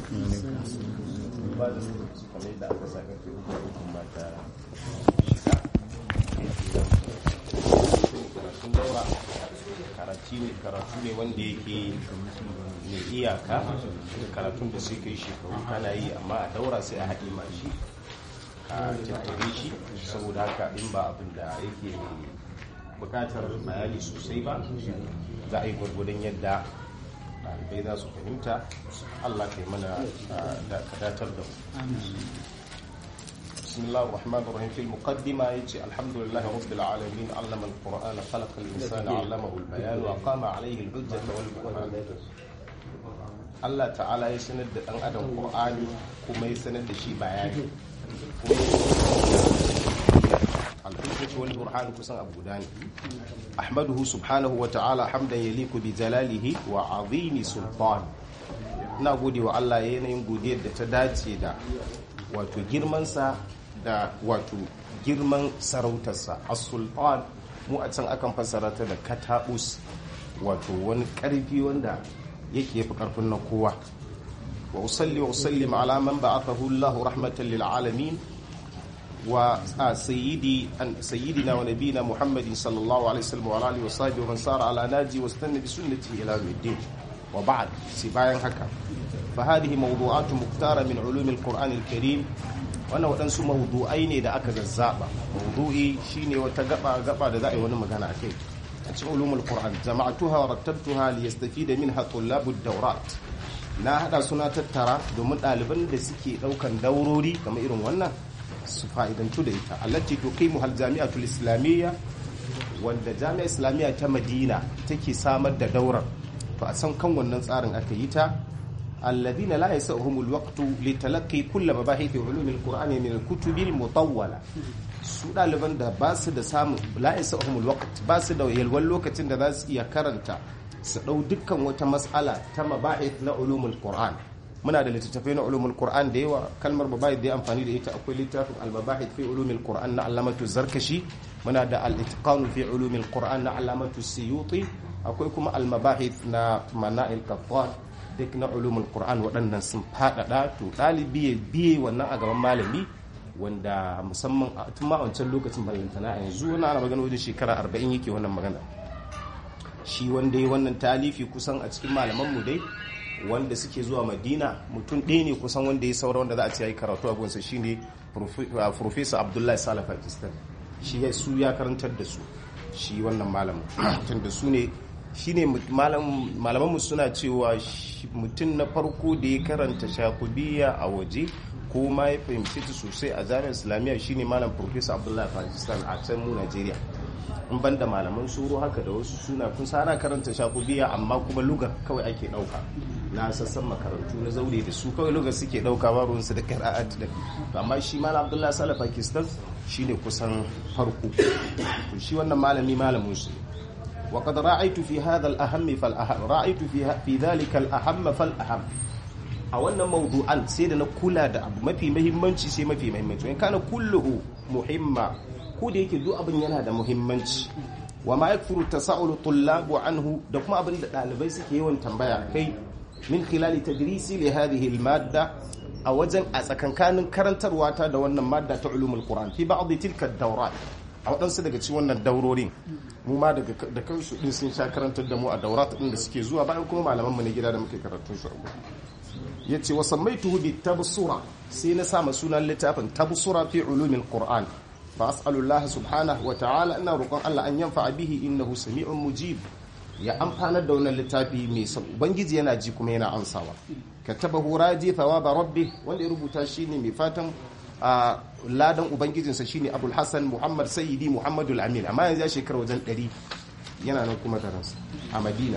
ba da su kamar yadda aka sa karfe uku da uku mata karatun daura karatu ne karatu ne wanda yake mai iyaka karatun da sai kai shekaru kana yi amma a daura sai a haɗe ma shi a tattare shi saboda haka in ba abin da yake bukatar bayani sosai ba za a yi gwargwadon yadda ɗalibai za su fahimta allah kai mana da kadatar da mu بسم الله الرحمن الرحيم في المقدمة يجي الحمد لله رب العالمين علم القرآن خلق الإنسان علمه البيان وقام عليه الحجة والبرهان Allah ta'ala ya sanar da ɗan adam Qur'ani kuma ya sanar da shi bayani al-hujjatu wal burhan kusan abu guda ne ahmaduhu subhanahu wa ta'ala hamdan yaliku bi jalalihi wa azimi sultan ina gode wa Allah yanayin godiyar da ta dace da wato girmansa da wato girman sarautarsa as-sultan mu a can akan fassara ta da katabus wato wani karfi wanda yake yafi karfin na kowa wa usalli wa usallim ala man ba'athahu Allahu rahmatan lil alamin wa sayyidi an sayyidina wa nabiyina Muhammadin sallallahu alaihi wasallam wa alihi wa sahbihi wa man sara ala naji wa istanna bi sunnatihi ila yawmiddin wa ba'd si bayan haka fa hadhihi mawdu'atu muktara min ulum al-Qur'an al-Karim wannan waɗansu mawdu'ai ne da aka zazzaba mawdu'i shine wata gaba gaba da za a yi wani magana akai a cikin ulumul qur'an jama'atuha wa rattabtuha li yastafida minha tullabud dawrat na hada suna tattara domin ɗaliban da suke ɗaukan daurori kamar irin wannan su fa'idantu da ita allati tuqimu hal jami'atul islamiyya wanda jami'a islamiyya ta madina take samar da daurar to a san kan wannan tsarin aka yi ta alladhina la yasahumul waqtu litalaqi kull mabahith ulumil qur'ani min al-kutubil mutawwala su ɗaliban da ba su da samun la'isa ahumul waqt ba su da yalwan lokacin da za su iya karanta su ɗau dukkan wata matsala ta mabahith na ulumul qur'an muna da littattafai na ulumul qur'an da yawa kalmar mabahith da ya amfani da ita akwai littafin al-mabahith fi ulumul qur'an na alamatu zarkashi muna da al-itqan fi ulumul qur'an na alamatu siyuti akwai kuma al-mabahith na mana'il qattan duk na ulumul qur'an waɗannan sun faɗaɗa to ɗalibi ya biye wannan a gaban malami wanda musamman tun ma wancan lokacin ballantana a yanzu wani ana magana wajen shekara arba'in yake wannan magana shi wanda ya wannan talifi kusan a cikin malamanmu dai wanda suke zuwa madina mutum ɗaya ne kusan wanda ya saura wanda za a ce ya yi karatu a gunsa shi ne professor abdullahi salih pakistan shi ya su ya karantar da su shi wannan malamin tun da su ne shi ne malamanmu suna cewa mutum na farko da ya karanta shakubiya a waje ko ma ya fahimci ta sosai a jami'ar islamiyya shine malam professor abdullahi pakistan a can mu nigeria in ban da malaman soro haka da wasu suna kun sana karanta shakubiya amma kuma lugar kawai ake dauka na sassan makarantu na zaure da su kawai lugar suke dauka ba ruwansu da qira'at da amma shi malam abdullahi salih pakistan shine kusan farko to shi wannan malami malamin su وقد رأيت في هذا الأهم فالأهم رأيت في في ذلك الأهم فالأهم a wannan mawdu'an sai da na kula da abu mafi muhimmanci sai mafi muhimmanci in kana kulluhu muhimma ko da yake duk abin yana da muhimmanci wa ma yakfuru tasa'ulu tullabu anhu da kuma abin da dalibai suke yawan tambaya kai min khilali tadrisi li hadhihi al-madda a wajen a tsakankanin karantarwa ta da wannan madda ta ulumul qur'an fi ba'd tilka ad-dawrat a waɗansu daga cikin wannan daurorin mu ma da kansu din sun sha karantar da mu a daurat din da suke zuwa bayan kuma malaman mu ne gida da muke karatun su a ya ce wasan mai tuhubi tabsura sai na sama sunan littafin tabsura fi ulumin qur'an fa as'alullah subhanahu wa ta'ala ina roƙon Allah an yanfa bihi innahu sami'un mujib ya amfanar da wannan littafi mai sab ubangiji yana ji kuma yana ansawa katabahu raji thawaba rabbi wanda ya rubuta shine mai fatan a ladan ubangijinsa shine abul hasan muhammad sayyidi muhammadul amin amma yanzu ya shekara wajen 100 yana nan kuma da ransa a madina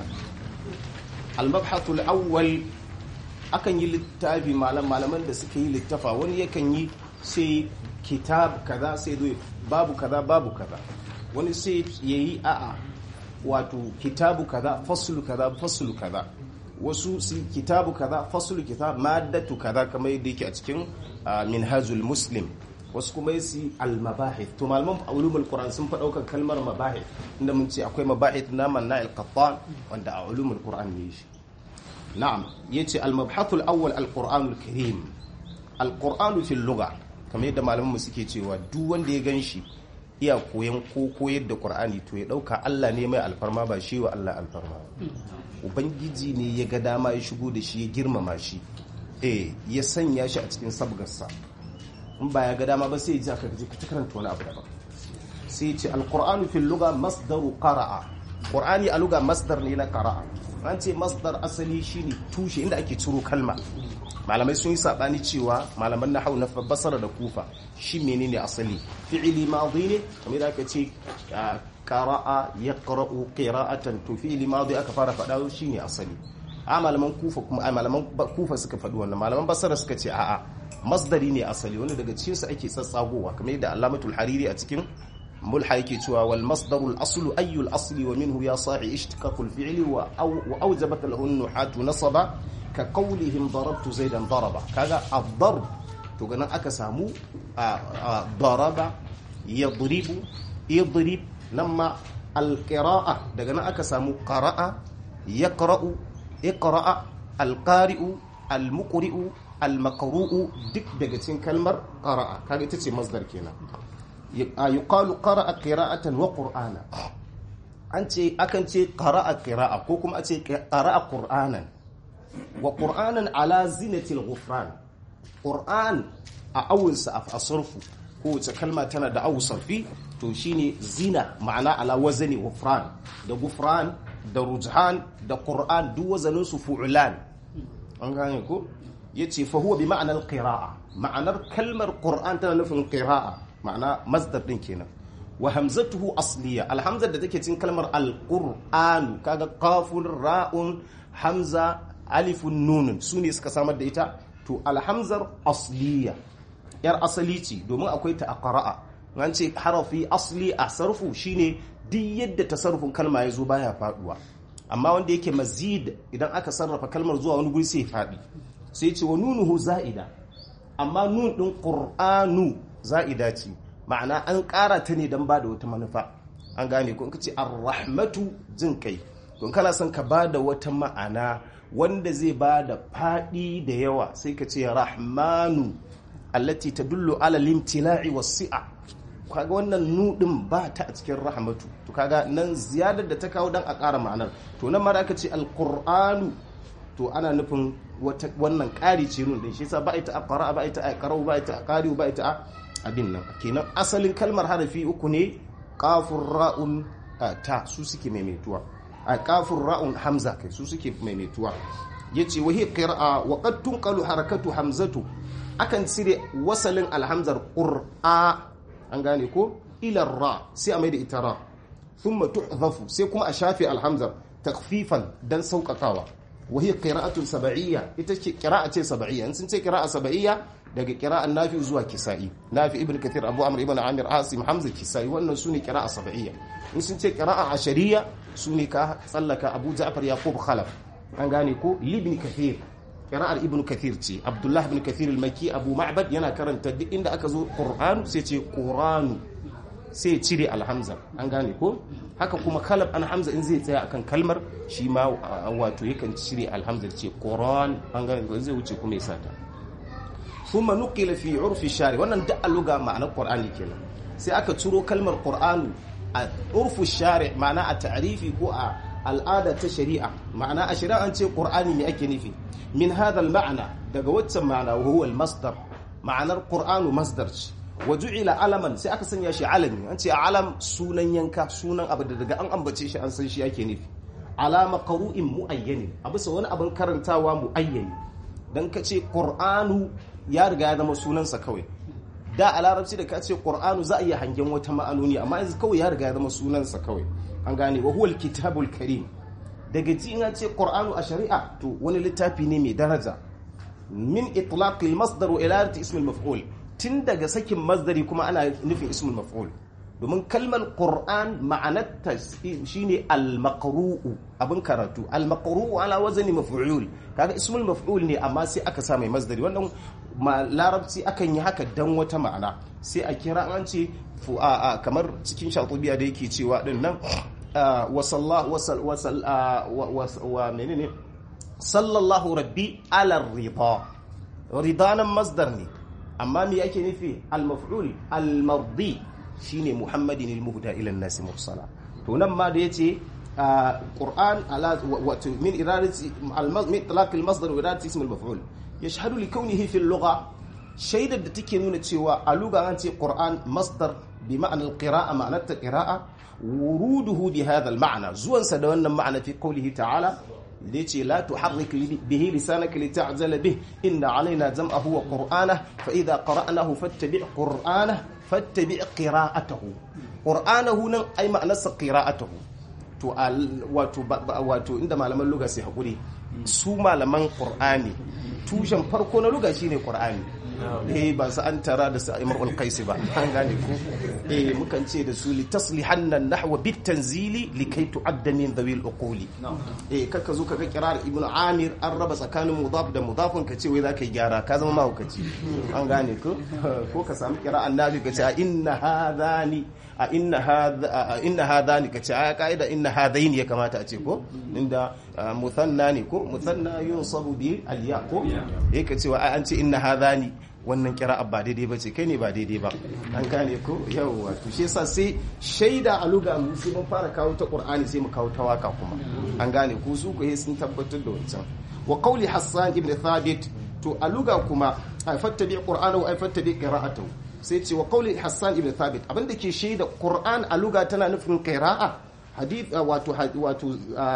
al-mabhathul awwal akan yi littafi malaman da suka yi littafa wani yakan yi sai kitab kaza sai zo babu kaza babu kaza wani sai yayi a'a wato kitabu kaza faslu kaza faslu kaza wasu su kitabu kaza faslu kitab maddatu kaza kamar yadda yake a cikin minhajul muslim wasu kuma su al-mabahith to malaman ulumul qur'an sun fa daukar kalmar mabahith inda mun ce akwai mabahith na manna al-qattan wanda a ulumul qur'an ne shi na'am yace al-mabhathul awwal al-qur'anul karim al-qur'anu fil lugha kamar yadda malaman mu suke cewa duk wanda ya ganshi iya koyan ko koyar da qur'ani to ya dauka Allah ne mai alfarma ba shi wa Allah alfarma ubangiji ne ya ga dama ya shigo da shi ya girmama shi eh ya sanya shi a cikin sabgarsa in ba ya ga dama ba sai ya ji aka ji ka karanta wani abu daban sai ce alqur'anu fil lugha masdaru qara'a qur'ani a lugha masdar ne na qara'a an ce masdar asali shine tushe inda ake ciro kalma malamai sun yi sabani cewa malaman nahwu na basara da kufa shi menene asali fi'ili madi ne kamar da aka ce qara'a yaqra'u qira'atan to fi'ili madi aka fara fada shine asali a malaman kufa kuma a malaman kufa suka faɗi wannan malaman basara suka ce a'a masdari ne asali wanda daga cikin su ake tsatsagowa kamar yadda Allamatul Hariri a cikin mulha yake cewa wal masdarul aslu ayyul asli wa minhu ya sa'i ishtiqaqul fi'li wa awjabat lahu nuhatu nasaba ka qawlihim darabtu zaidan daraba kaga ad-darb to ganin aka samu daraba yadribu idrib nan ma al-qira'a daga nan aka samu qara'a yaqra'u iqra'a al-qari'u al-muqri'u al-maqru'u duk daga cikin kalmar qara'a kaga ita ce masdar kenan yuqalu qara'a qira'atan wa qur'ana an ce akan ce qara'a qira'a ko kuma a ce qara'a qur'anan wa qur'anan ala zinatil ghufran qur'an a awunsa a asarfu kowace kalma tana da awu sarfi to shine zina ma'ana ala wazani ghufran da ghufran da rujhan da qur'an duk wazanin su fu'lan an gane ko yace fa huwa bi ma'anar qira'a ma'anar kalmar qur'an tana nufin qira'a ma'ana masdar din kenan wa hamzatuhu asliya alhamzar da take cikin kalmar alqur'anu kaga qafun ra'un hamza alifun nunun sune suka samar da ita to alhamzar asliya yar asali ce domin akwai ta a qara'a an ce harafi asli a sarfu shine duk yadda tasarrufin kalma ya zo baya faduwa amma wanda yake mazid idan aka sarrafa kalmar zuwa wani guri sai faɗi sai ce wa nunuhu za'ida amma nun din qur'anu za'ida ce ma'ana an ƙara ta ne don ba da wata manufa an gane ko ka ce arrahmatu jin kai don kana son ka ba da wata ma'ana wanda zai ba da faɗi da yawa sai ka ce rahmanu allati tadullu ala limtila'i wasi'a kaga wannan nudin ba ta a cikin rahmatu to kaga nan ziyadar da ta kawo dan a ƙara ma'anar to nan ma da aka ce alqur'anu to ana nufin wannan ƙari ce nun din shi yasa ba ita a qara'a ba ita a qara'u ba ita a qari'u ba ita a abin nan kenan asalin kalmar harafi uku ne qafur ra'un ta su suke maimaituwa a qafur ra'un hamza kai su suke maimaituwa yace wa hiya qira'a wa qad tunqalu harakatu hamzatu akan cire wasalin alhamzar qur'a an gane ko ila ra sai a mai da ita ra thumma tuhzafu sai kuma a shafe alhamzar takfifan dan sauƙaƙawa وهي قراءة سبعية ita قراءة سبعية in sun ce qira'a sab'iyya daga qira'an nafi zuwa kisa'i nafi ibn kathir abu amr ibn amir asim hamza kisa'i wannan sune qira'a sab'iyya in sun ce qira'a ashariya sune ka tsallaka abu ja'far yaqub khalaf an gane ko ibn kathir qira'ar ibn kathir ce abdullah ibn kathir al-makki abu ma'bad yana karanta duk inda aka zo qur'an sai ce qur'anu sai cire alhamza an gane ko haka kuma kalab an hamza in zai tsaya akan kalmar shi ma wato yakan cire alhamza ce quran an gane ko zai wuce kuma ya sata thumma nuqila fi urfi shari wannan da aluga ma'anar qur'ani kenan sai aka ciro kalmar qur'anu a urfu shari ma'ana a ta'rifi ko a al'ada ta shari'a ma'ana a shari'a an ce qur'ani ne ake nufi min hadha al-ma'na daga waccan ma'ana wa huwa al-masdar ma'anar qur'anu masdar ce waju'ila alaman sai aka sanya shi alami an ce alam sunan yanka sunan abu da daga an ambace shi an san shi ake nufi alama qaru'in muayyani a bisa wani abin karantawa muayyani dan ka ce qur'anu ya riga ya zama sunansa kawai da a larabci da ka ce qur'anu za a iya hangen wata ma'anoni amma yanzu kawai ya riga ya zama sunansa kawai an gane wa huwal kitabul karim daga ji in ce qur'anu a shari'a to wani littafi ne mai daraja min itlaqil masdar wa ilalati ismil maf'ul tun daga sakin masdari kuma ana nufin ismul maf'ul domin kalmar qur'an ma'anarta shine al-maqru'u abin karatu al-maqru'u ala wazni maf'ul kaga ismul maf'ul ne amma sai aka sa mai masdari wannan larabci akan yi haka dan wata ma'ana sai a kira an ce kamar cikin shatubiya da yake cewa din nan wa sallahu wa menene sallallahu rabbi ala rida ridanan masdar ne amma me yake nufi al-maf'ul al-mardi shine muhammadin al-muhda ila an-nas mursala to nan ma da yace qur'an ala wato min iradati min talaq al-masdar wa iradati ism al-maf'ul yashhadu li kawnihi fi al-lugha shaidar da take nuna cewa a lugha an ce qur'an masdar bi ma'ana al-qira'a ma'anar ta qira'a wuruduhu bi hadha al-ma'na zuwansa da wannan ma'ana fi qawlihi ta'ala da yace la tuharrik bihi lisanaka lita'jala bih inna alaina jam'ahu wa qur'ana fa idha qara'nahu fattabi' qur'ana fattabi' qira'atahu qur'anahu nan ai ma'anarsa qira'atahu to wato wato inda malaman lugha sai hakuri su malaman qur'ani tushen farko na lugha shine qur'ani eh ba su an tara da su imrul qaisi ba an gane ko eh mukan ce da su litaslihanna nahwa bit tanzili likai tu'adda min dhawil uquli eh kaka zo kaga kirar ibn amir an raba tsakanin mudaf da mudafun ka ce wai zaka yi gyara ka zama mahaukaci an gane ko ko ka samu kira annabi ka ce inna hadani a inna hadha inna hadani ka ce a kaida inna hadaini ya kamata a ce ko inda muthanna ne ko muthanna yunsabu bi al-ya ko eh ka ce an ce inna hadani wannan kira'a ba daidai ba ce kai ne ba daidai ba an gane ko yawwa to shi yasa sai shaida a luga mu sai mun fara kawo ta qur'ani sai mu kawo ta waka kuma an gane ko su ko sun tabbatar da wancan wa qawli hassan ibn thabit to a luga kuma ay fattabi qur'anahu ay fattabi qira'atahu sai ce wa qawli hassan ibn thabit abinda ke shaida qur'an a luga tana nufin qira'a hadith wato wato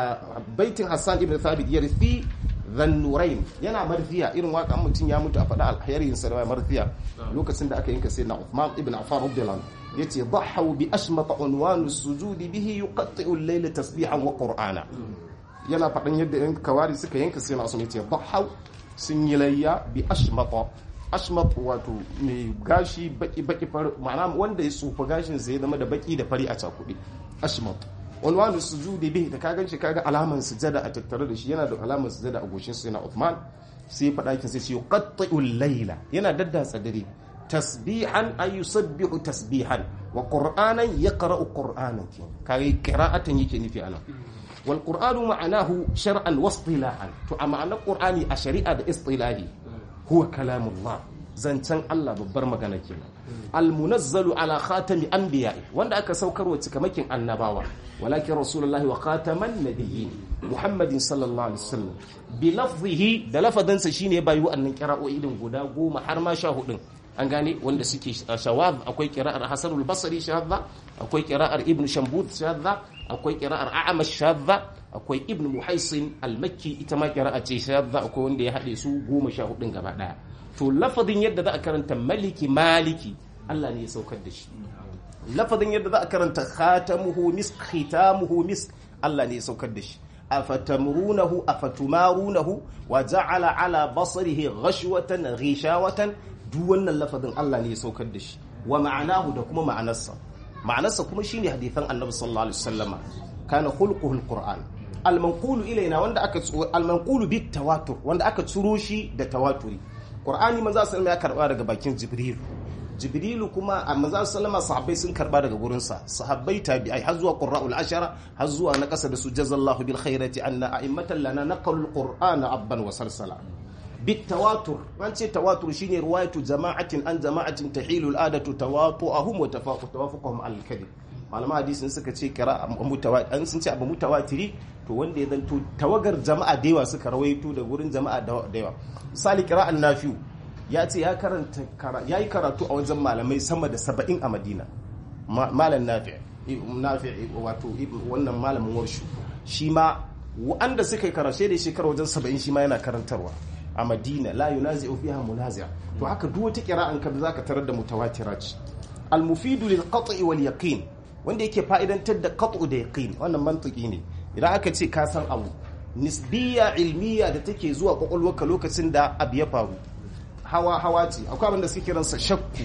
baitin hassan ibn thabit yarfi zannurain yana marfiya irin waka mutum ya mutu a faɗa alherin sa da marfiya lokacin da aka yanka sai na Uthman ibn Affan radiyallahu yace dhahu bi ashmata unwan as-sujudi bihi yuqatti'u al-layla tasbihan wa qur'ana yana faɗan yadda yan kawari suka yanka sai na Usman yace dhahu sun yi layya bi ashmata ashmat wato mai gashi baki baki fari ma'ana wanda ya tsufa gashin sai ya zama da baki da fari a cakuɗe ashmat unwanu sujudi bihi da kagan shi kaga alaman sujada a tattare da shi yana da alaman sujada a goshin sa yana Uthman sai ya faɗa kin sai ce yuqatti'u layla yana daddatsa dare tasbihan ay yusabbihu tasbihan wa qur'anan yaqra'u qur'anan kai qira'atan yake nufi anan wal qur'anu ma'anahu shar'an wa istilahan to a ma'anar qur'ani a shari'a da istilahi huwa kalamullah zancen Allah babbar magana kenan almunazzalu ala khatami anbiya'i wanda aka saukarwa cikamakin annabawa walakin rasulullahi wa khataman nabiyyin muhammadin sallallahu alaihi wasallam bi lafzihi da lafadansa shine bayu annan qira'o'i din guda goma har ma sha hudun an gane wanda suke shawab akwai qira'ar hasan al-basri shadda akwai qira'ar ibn shambud shadda akwai qira'ar a'mash shadda akwai ibn muhaisin al-makki ita ma qira'a ce shadda akwai wanda ya hade su goma sha hudun gaba daya to lafazin yadda za a karanta maliki maliki Allah ne ya saukar da shi lafazin yadda za a karanta khatamuhu mis khitamuhu mis Allah ne ya saukar da shi afatamurunahu afatumarunahu wa ja'ala ala basarihi ghashwatan ghishawatan duk wannan lafazin Allah ne ya saukar da shi wa ma'anahu da kuma ma'anarsa ma'anarsa kuma shine hadithan Annabi sallallahu alaihi wasallama kana khulquhu alquran almanqulu ilaina wanda aka almanqulu bit tawatur wanda aka tsuro shi da tawaturi Qur'ani manzo sallama ya karba daga bakin Jibril Jibrilu kuma a manzo sallama sahabbai sun karba daga gurin sa sahabbai tabi'ai har zuwa qurra'ul ashara har zuwa na kasa da su jazallahu bil khairati anna a'immatan lana naqalul qur'ana abban wa salsala bit tawatur an ce tawatur shine riwayatu jama'atin an jama'atin tahilu al adatu tawatu'ahum wa tawafuquhum al kadhib malama hadisin suka ce kira mutawatir sun ce abu mutawatiri to wanda ya zanto tawagar jama'a da yawa suka rawaito da wurin jama'a da yawa misali kira'an nafiu ya ce ya karanta ya yi karatu a wajen malamai sama da saba'in a madina malam nafi nafi wato wannan malamin warshu shi ma wanda suka yi karashe da shekara wajen saba'in shi ma yana karantarwa a madina la yunazi'u fiha munazi'a to haka duk wata kira'an ka zaka tarar da mutawatira ce al-mufidu lil qat'i wal yaqin wanda yake fa'idantar da qat'u da yaqin wannan mantiki ne idan aka ce ka san abu nisbiya ilmiya da take zuwa kwakwalwarka lokacin da abu ya faru hawa hawa ce akwai abin da suke kiransa shakku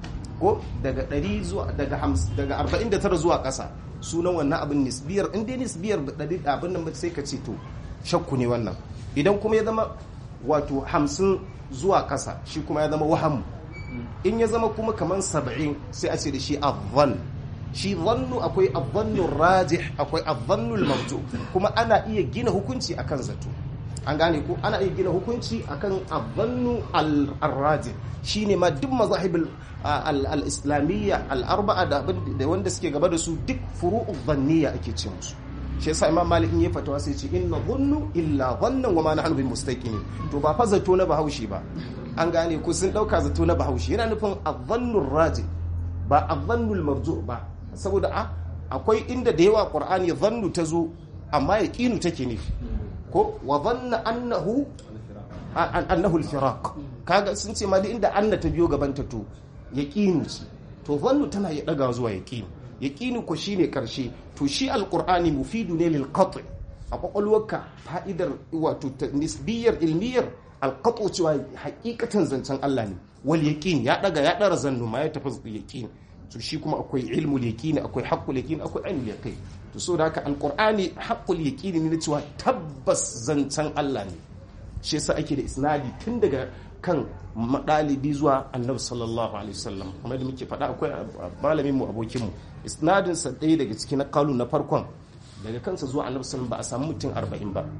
ko daga 100 zuwa daga 50 daga 49 zuwa ƙasa sunan wannan abin nisbiyar in dai nisbiyar da abin nan sai ka ce to shakku ne wannan idan kuma ya zama wato 50 zuwa ƙasa shi kuma ya zama wahamu in ya zama kuma kamar 70 sai a ce da shi adhan shi zannu akwai adhannul rajih akwai adhannul marju kuma ana iya gina hukunci akan zato an gane ko ana iya gina hukunci akan adhannu al-rajih shine ma duk mazahibul al-islamiyya al-arba'a da wanda suke gaba da su duk furu'u dhanniya ake ce musu shi yasa imam malik in ya fatawa sai ce inna dhunnu illa dhannan wa ma nahnu bi mustaqini to ba fa zato na bahaushe ba an gane ko sun dauka zato na bahaushe yana nufin adhannu rajih ba adhannu al-marju' ba saboda a akwai inda da yawa qur'ani dhannu ta zo amma yaqinu take nufi ko wa dhanna annahu annahu al-firaq kaga sun ce ma duk inda anna ta biyo gaban ta to yaqinu ce to dhannu tana ya daga zuwa yaqinu yaqinu ko shine karshe to shi alqur'ani mufidu ne lil qat' a kwakwalwarka fa'idar wato nisbiyar ilmiyar alqatu cewa hakikatan zancen Allah ne wal yaqin ya daga ya dara zannu ma ya tafi yaqin to shi kuma akwai ilmul yaqin akwai haqqul yaqin akwai ainul yaqin to so da haka alqur'ani haqqul yaqin ne cewa tabbas zancen Allah ne shi yasa ake da isnadi tun daga kan madalibi zuwa annabi sallallahu alaihi wasallam kuma da muke faɗa akwai malamin mu abokin mu isnadin sa ɗaya daga cikin na kalu na farkon daga kansa zuwa annabi sallallahu ba a samu mutum 40 ba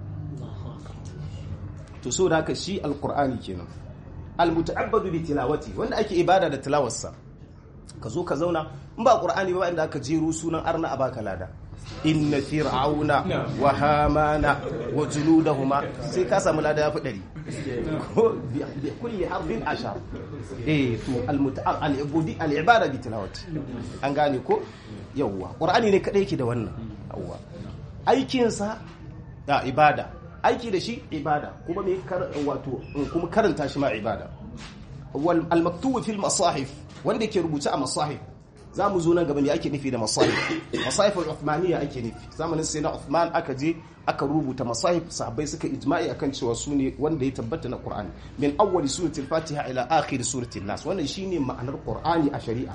to so da haka shi alqur'ani kenan almuta'abbadu bi tilawati wanda ake ibada da tilawarsa ka zo ka zauna in ba qur'ani ba inda aka jero sunan arna a baka lada inna fir'auna wa hamana wa junudahuma sai ka samu lada yafi dari ko bi kulli harfin ashar eh to almuta'ab al-ibudi al-ibada bi tilawati an gane ko yawwa qur'ani ne kadai yake da wannan yawwa aikin sa da ibada aiki da shi ibada kuma me wato kuma karanta shi ma ibada wal al-maktubu fil masahif wanda ke rubuce a masahif za mu zo nan gaba me ake nufi da masahif masahif al-uthmaniyya ake nufi zamanin sai na Uthman aka je aka rubuta masahif sahabbai suka ijma'i akan cewa su ne wanda ya tabbata na Qur'ani min awwali suratul Fatiha ila akhir suratul Nas wannan shine ma'anar Qur'ani a shari'a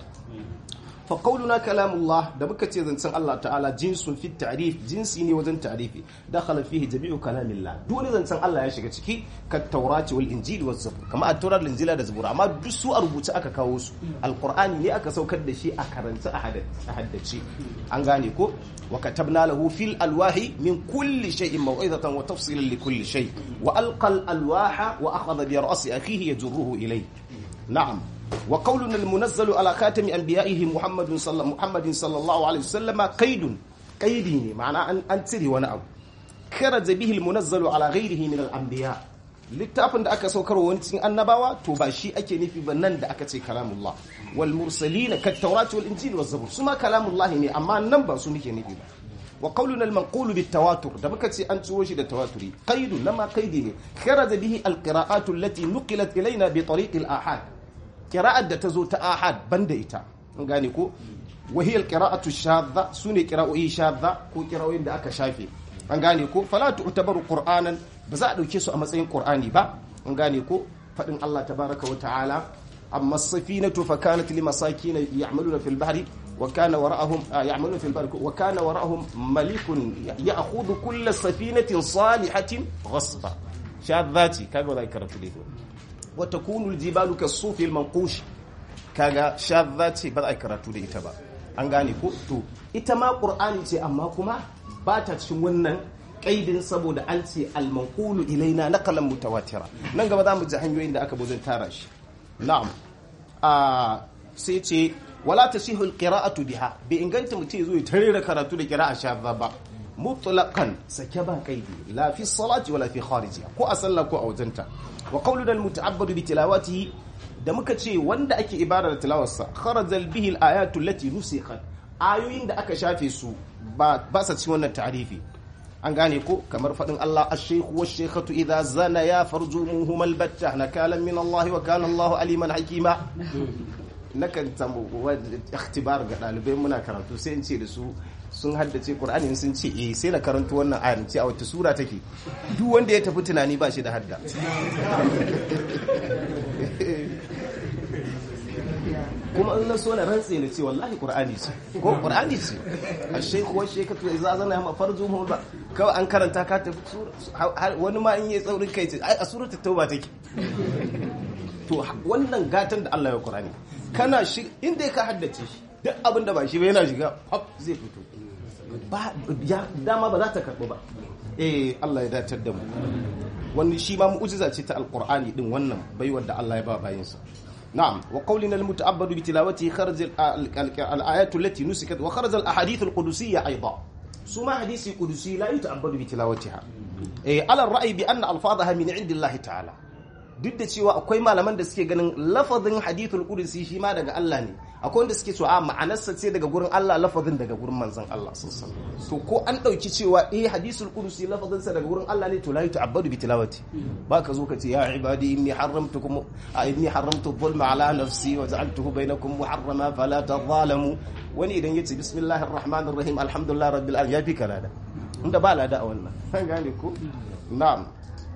fa qawluna kalamullah da muka ce zancen Allah ta'ala jinsun fi ta'rif jinsi ne wajen ta'rifi dakhala fihi jami'u kalamillah duk wani zancen Allah ya shiga ciki ka taurati wal injili waz zabur kama at-taurat injila da zabura amma duk su a rubuce aka kawo su alqur'ani ne aka saukar da shi a karanta a haddace an gane ko wa katabna lahu fil alwahi min kulli shay'in maw'izatan wa tafsilan li kulli shay wa alqa al alwaha wa akhadha bi ra'si akhihi yajruhu ilayhi na'am وقولنا المنزل على خاتم انبيائه محمد صلى محمد صلى الله عليه وسلم قيد قيدي معنى ان ان تري وانا ابو خرج به المنزل على غيره من الانبياء littafin da aka saukar wani cikin annabawa to ba shi ake nufi ba nan da aka ce kalamullah wal mursalin kat tawrat wal injil waz zabur suma kalamullah ne amma nan ba su muke nufi ba wa qawluna al manqulu bit tawatur da muka ce an ciwo shi da tawaturi qaidu lama qaidi ne kharaja bihi al qira'atu allati nuqilat ilaina bi tariq al ahad kira'ar da ta zo ta ahad banda ita an gane ko wahiyar kira'atu shadda su ne kira'o'i shadda ko kira'o'in da aka shafe an gane ko fala tu'tabaru qur'anan ba za a dauke su a matsayin qur'ani ba an gane ko fadin Allah tabaraka wa ta'ala amma as-safinatu fa kanat limasakin ya'maluna fil bahri wa kana wara'ahum ya'maluna fil bahri wa kana wara'ahum malikun ya'khudhu kull safinatin salihatin ghasba shadhati kaga wala karatu dai watakunu aljibalu kasufi almanqush kaga shadda ce ba za a karatu da ita ba an gane ko to ita ma qur'ani ce amma kuma ba ta cikin wannan kaidin saboda an ce almanqulu ilaina naqalan mutawatira nan gaba za mu ji hanyoyin da aka bozin tara shi na'am a sai ce wala tasihu alqira'atu biha bi inganta mutum zo ya tare karatu da qira'a shadda ba mutlaqan sake ba kaidi la fi salati wala fi kharijiha ko a sallah ko a wajenta wa qawluna almuta'abbadu bi tilawatihi da muka ce wanda ake ibada da tilawarsa kharajal bihi alayatu allati nusikhat ayoyin da aka shafe su ba ba sa cikin wannan ta'rifi an gane ko kamar fadin Allah ash-shaykhu wash-shaykhatu idha zana ya farjumuhum albatta nakalan min Allah wa kana Allah aliman hakima nakan samu ikhtibar ga dalibai muna karatu sai in ce da su sun haddace Qur'ani sun ce eh sai na karanto wannan ayar ce a wata sura take duk wanda ya tafi tunani ba shi da hadda kuma in na so na rantse na ce wallahi Qur'ani ce ko Qur'ani ce ash-shaykh wa shaykhatu idza zana ma farjuhum ba kawai an karanta ka tafi wani ma in yi tsaurin kai ce a suratul tauba take to wannan gatan da Allah ya Qur'ani kana shi inda ka haddace shi duk abin da ba shi ba yana shiga hop zai fito ba ya dama ba za ta karɓu ba eh Allah ya datar da mu wani shi ma mu'jiza ce ta alqur'ani din wannan baiwar da Allah ya ba bayinsa نعم وقولنا المتعبد بتلاوته خرج الآيات التي نسكت وخرج الأحاديث القدسية أيضا ثم حديث قدسي لا يتعبد بتلاوتها إيه على الرأي بأن ألفاظها من عند الله تعالى duk da cewa akwai malaman da suke ganin lafazin hadithul qudsi shi ma daga Allah ne akwai wanda suke cewa a ma'anarsa ce daga gurin Allah lafazin daga gurin manzon Allah sallallahu alaihi wasallam to ko an dauki cewa eh hadithul qudsi lafazin sa daga gurin Allah ne to la yuta'abbadu bi tilawati ba ka zo ka ce ya ibadi inni haramtukum inni haramtu dhulma ala nafsi wa ja'altuhu bainakum muharrama fala tadhalamu wani idan yace bismillahir rahmanir rahim alhamdulillah rabbil alamin ya fi kalada inda ba lada a wannan gane ko na'am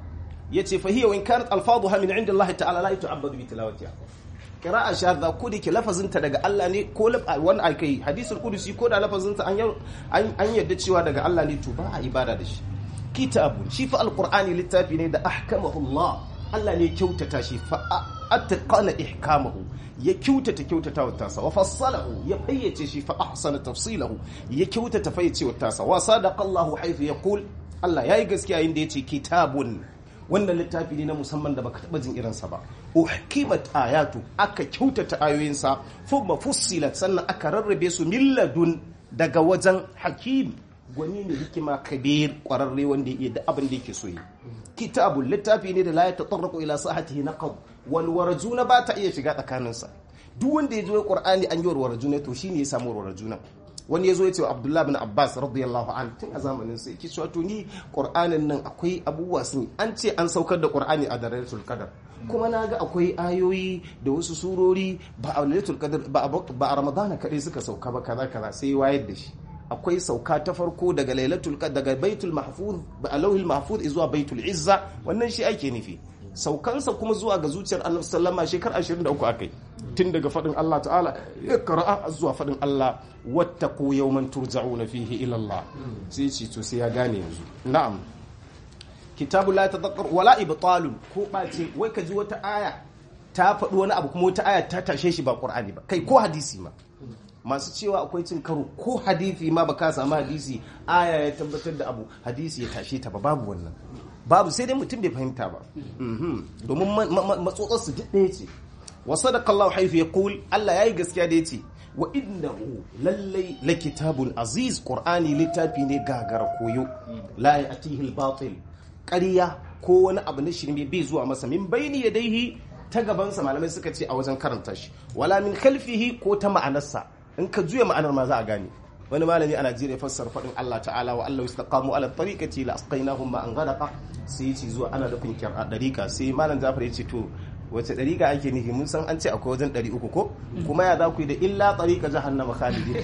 yace fa hiya in kanat alfaduha min inda Allah ta'ala la yuta'abbadu bi tilawatiha qira'a shadda ko da ke lafazinta daga Allah ne ko wani alkai hadisul qudusi ko da lafazinta an an yadda cewa daga Allah ne to ba a ibada da shi kitabun shi fa alqur'ani littafi ne da ahkamahu Allah Allah ne kyautata shi fa atqana ihkamahu ya kyautata kyautata wa tasa wa fassalahu ya fayyace shi fa ahsana tafsilahu ya kyautata fayyace wa tasa wa sadaqa Allah haythu yaqul Allah yayi gaskiya inda yace kitabun wannan littafi ne na musamman da baka taba jin irinsa ba uhkimat ayatu aka kyautata ayoyinsa thumma fussilat sannan aka rarrabe su milladun daga wajen hakim gwani ne hikima kabir kwararre wanda ya da abin da yake so yi kitabul littafi ne da la ya tatarraqu ila sahatihi naqab wal warjuna ba ta iya shiga tsakaninsa duk wanda ya zo qur'ani an yi warjuna to shine ya samu warjuna wani ya zo ya ce wa abdullahi bin abbas radiyallahu an tun a zamanin sai ki cewa to ni qur'anin nan akwai abubuwa sun an ce an saukar da qur'ani a darajatul qadar kuma na ga akwai ayoyi da wasu surori ba a lailatul qadar ba a ramadana kadai suka sauka ba kaza kaza sai wayar da shi akwai sauka ta farko daga lailatul qadar daga baitul mahfuz ba lauhil mahfuz zuwa baitul izza wannan shi ake nufi saukansa kuma zuwa ga zuciyar annabi sallama shekar 23 akai tun daga fadin Allah ta'ala ya qara'a zuwa fadin Allah wattaqu yawman turja'una fihi ila Allah sai ce to sai ya gane yanzu na'am kitabu la tadhakkar wala ibtalun ko bace wai ka ji wata aya ta faɗi wani abu kuma wata aya ta tashe shi ba qur'ani ba kai ko hadisi ma masu cewa akwai cin karo ko hadisi ma baka samu hadisi aya ya tabbatar da abu hadisi ya tashe ta ba babu wannan babu sai dai mutum bai fahimta ba domin matsotsar su duk ɗaya ce wa sadaqallahu haythu yaqul Allah yayi gaskiya da yace wa innahu lallai la kitabun aziz qur'ani littafi ne gagara koyo la ya'tihi al-batil ƙarya ko wani abu na shirme bai zuwa masa min bayni yadayhi ta gabansa malamai suka ce a wajen karanta shi wala min khalfihi ko ta ma'anarsa in ka juya ma'anar ma za a gane wani malami a Najeriya fassara faɗin Allah ta'ala wa Allah istaqamu ala tariqati la asqainahum ma an ghadaqa sai yace zuwa ana nufin a dariqa sai malam Jafar yace to wace dariqa ake nufi mun san an ce akwai wajen 300 ko kuma ya za ku yi da illa tariqa jahannama khalidin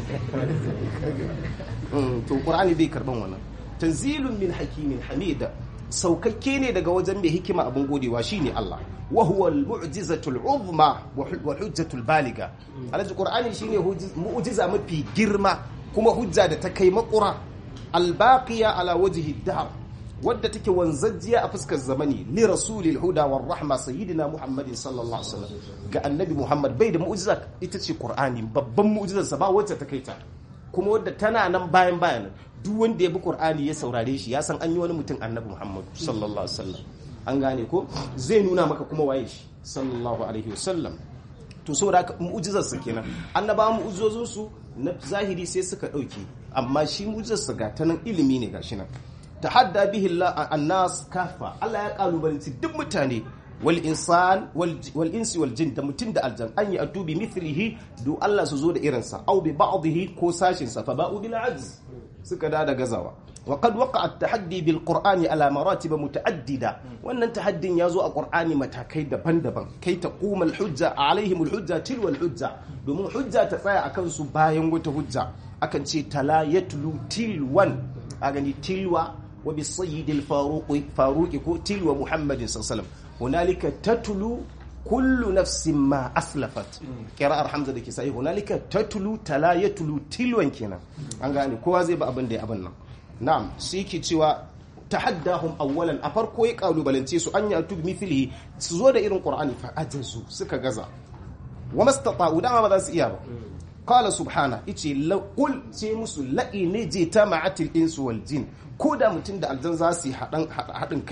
to Qur'ani bai karban wannan tanzilun min hakimin hamida saukakke ne daga wajen mai hikima abin godewa shine Allah wa huwa al-mu'jizatul uzma wa hujjatul baliga alaji qur'ani shine mu'jiza mafi girma kuma hujja da ta kai makura al-baqiya ala wajhi dahr wadda take wanzajjiya a fuskar zamani li rasulil huda war rahma sayyidina muhammadin sallallahu alaihi wasallam ga annabi muhammad bai da mu'jiza ita ce qur'ani babban mu'jizarsa ba wacce ta kai ta kuma wadda tana nan bayan bayan duk wanda ya bi qur'ani ya saurare shi ya san an yi wani mutum annabi muhammad sallallahu alaihi wasallam an gane ko zai nuna maka kuma waye shi sallallahu alaihi wasallam to saboda haka mu'jizar sa kenan annaba mu'jizozin su na zahiri sai suka dauke amma shi mu'jizar sa ga tanan ilimi ne gashi nan tahadda bihi an-nas kafa Allah ya kalubalanci duk mutane wal insan wal insi wal jin da mutum da aljan an yi atubi mithlihi do Allah su zo da irinsa au bi ba'dihi ko sashin sa fa ba'u bil ajz suka da da gazawa wa qad waqa at-tahaddi bil qur'ani ala maratib muta'addida wannan tahaddin yazo a qur'ani matakai daban-daban kai ta quma al-hujja alaihim al-hujja tilwa al-hujja domin hujja ta tsaya akan su bayan wata hujja akan ce tala yatlu tilwan a gani tilwa wa bi sayyid al-faruqi faruqi ko tilwa muhammadin sallallahu alaihi wasallam hunalika tatlu kullu nafsin ma aslafat qira'ar hamza da kisai hunalika tatlu tala yatlu tilwan kenan an gane kowa zai ba abin da ya abin nan na'am sai ki cewa tahaddahum awwalan a farko ya kalubalance su an yatu mithlihi su zo da irin qur'ani fa ajazu suka gaza wa mastata'u dama ba za su iya ba qala subhana ice qul sai musu la'i ne je ta ma'atil insu wal jin ko da mutum da aljan za su yi haɗin kai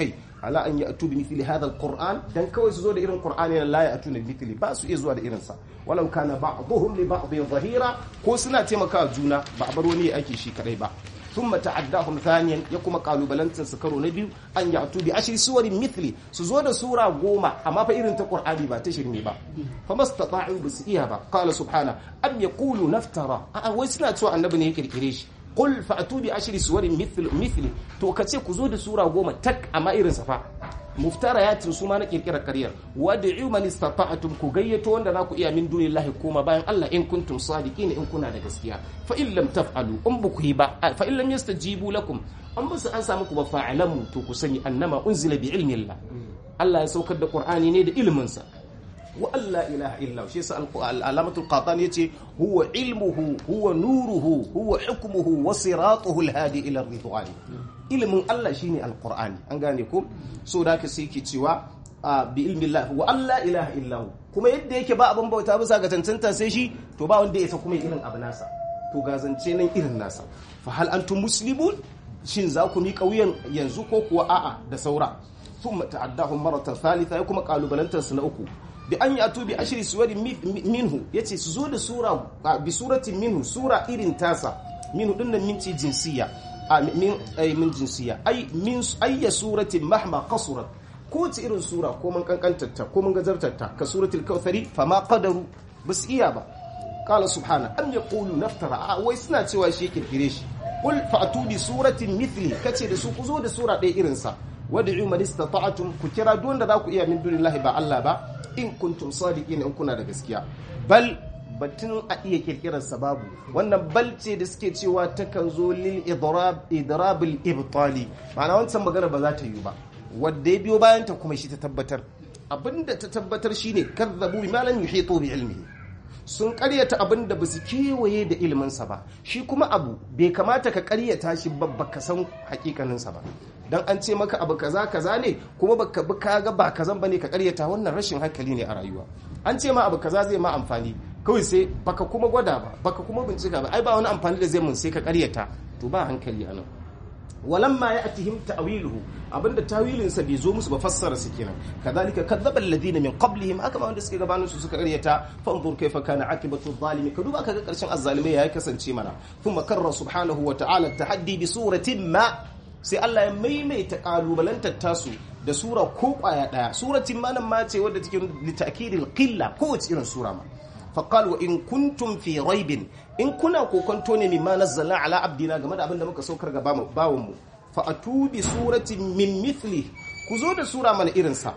ala an ya'tu bi mithli hadha alquran dan kawai su zo da irin qur'ani la ya'tuna bi mithli ba su iya zuwa da irin sa walau kana ba'dhum li ba'dhin zahira ko suna taimakawa juna ba a bar wani ya ake shi kadai ba ثم تعداهم ثانيا يكما قالوا بلنتن سكروا نبي أن يأتوا بعشر سور مثلي سزود سورة قومة أما فإرن تقرآن با تشرمي با فما استطاعوا بسئيها با قال سبحانه أم يقولوا نفترى أه ويسنا تسوى النبي نيكر كريش قل فأتوا بعشر سور مثل مثلي تو كتسي كزود سورة قومة تك أما إرن صفا muftarayatin su ma na kirkirar karyar wad'u man istata'tum ku gayyato wanda za ku iya min dunillahi kuma bayan Allah in kuntum sadiqin in kuna da gaskiya fa in lam taf'alu in ba ku yi ba fa in lam yastajibu lakum an ba su an samu ku ba fa'alamu to ku sani annama unzila bi ilmi Allah Allah ya saukar da Qur'ani ne da ilimin sa wa alla ilaha illa shi yasa alamatul qatan yace huwa ilmuhu huwa nuruhu huwa hukmuhu wa siratuhu alhadi ila ridwan ilimin Allah shine alqur'ani an gane ko so da ka sai ke cewa bi ilmi Allah wa alla ilaha illa kuma yadda yake ba abin bauta bisa ga tantanta sai shi to ba wanda ya sa kuma irin abu nasa to ga zance nan irin nasa fa hal antum muslimun shin za ku miƙa wuyan yanzu ko kuwa a'a da saura thumma ta'addahum maratan thalitha ya kuma kalubalantar su na uku bi an yatu bi ashri suwarin minhu yace su zo da sura bi suratin minhu sura irin tasa minhu dinnan minci jinsiya min ay min jinsiya ay min ayya suratin mahma qasurat ko ta irin sura ko mun kankantarta ko mun gazartarta ka suratul kautsari fama qadaru bas iya ba qala subhana am yaqulu naftara wai suna cewa shi kirkire shi qul fa'tu bi suratin mithli kace da su ku zo da sura ɗaya irin sa wad'u man istata'tum ku kira duk wanda za ku iya min dunillahi ba Allah ba in kuntum sadiqin in kuna da gaskiya bal batun a iya kirkirar sababu wannan bal ce da suke cewa takan zo lil idrab idrabil ibtali ma'ana wancan magana ba za ta yi ba wanda ya biyo bayan ta kuma shi ta tabbatar abinda ta tabbatar shine kazzabu bima lam yuhitu bi ilmihi sun karyata abin da ba su kewaye da iliminsa ba shi kuma abu bai kamata ka karyata shi ba ka san hakikaninsa ba dan an ce maka abu kaza kaza ne kuma baka bi kaga ba kazan bane ka karyata wannan rashin hankali ne a rayuwa an ce ma abu kaza zai ma amfani kawai sai baka kuma gwada ba baka kuma bincika ba ai ba wani amfani da zai mun sai ka karyata to ba hankali anan walamma ya'tihim ta'wiluhu abinda tawilin sa bai zo musu ba fassara su kenan kadhalika kadzdzaba alladhina min qablihim aka ma wanda suke gabanin su suka karyata fanzur kayfa kana akibatu adh-dhalimi ka duba kaga karshen azzalimai ya kasance mana thumma karra subhanahu wa ta'ala tahaddi bi suratin ma sai Allah ya maimaita kalubalantar tasu da sura ko kwaya daya suratin ma nan ma ce wadda take litakidil qilla ko wace irin sura ma faqal wa in kuntum fi raibin in kuna kokonto ne mimma nazzalna ala abdina game da abin da muka saukar ga bawon mu fa atu bi suratin min mithli ku zo da sura mana irin sa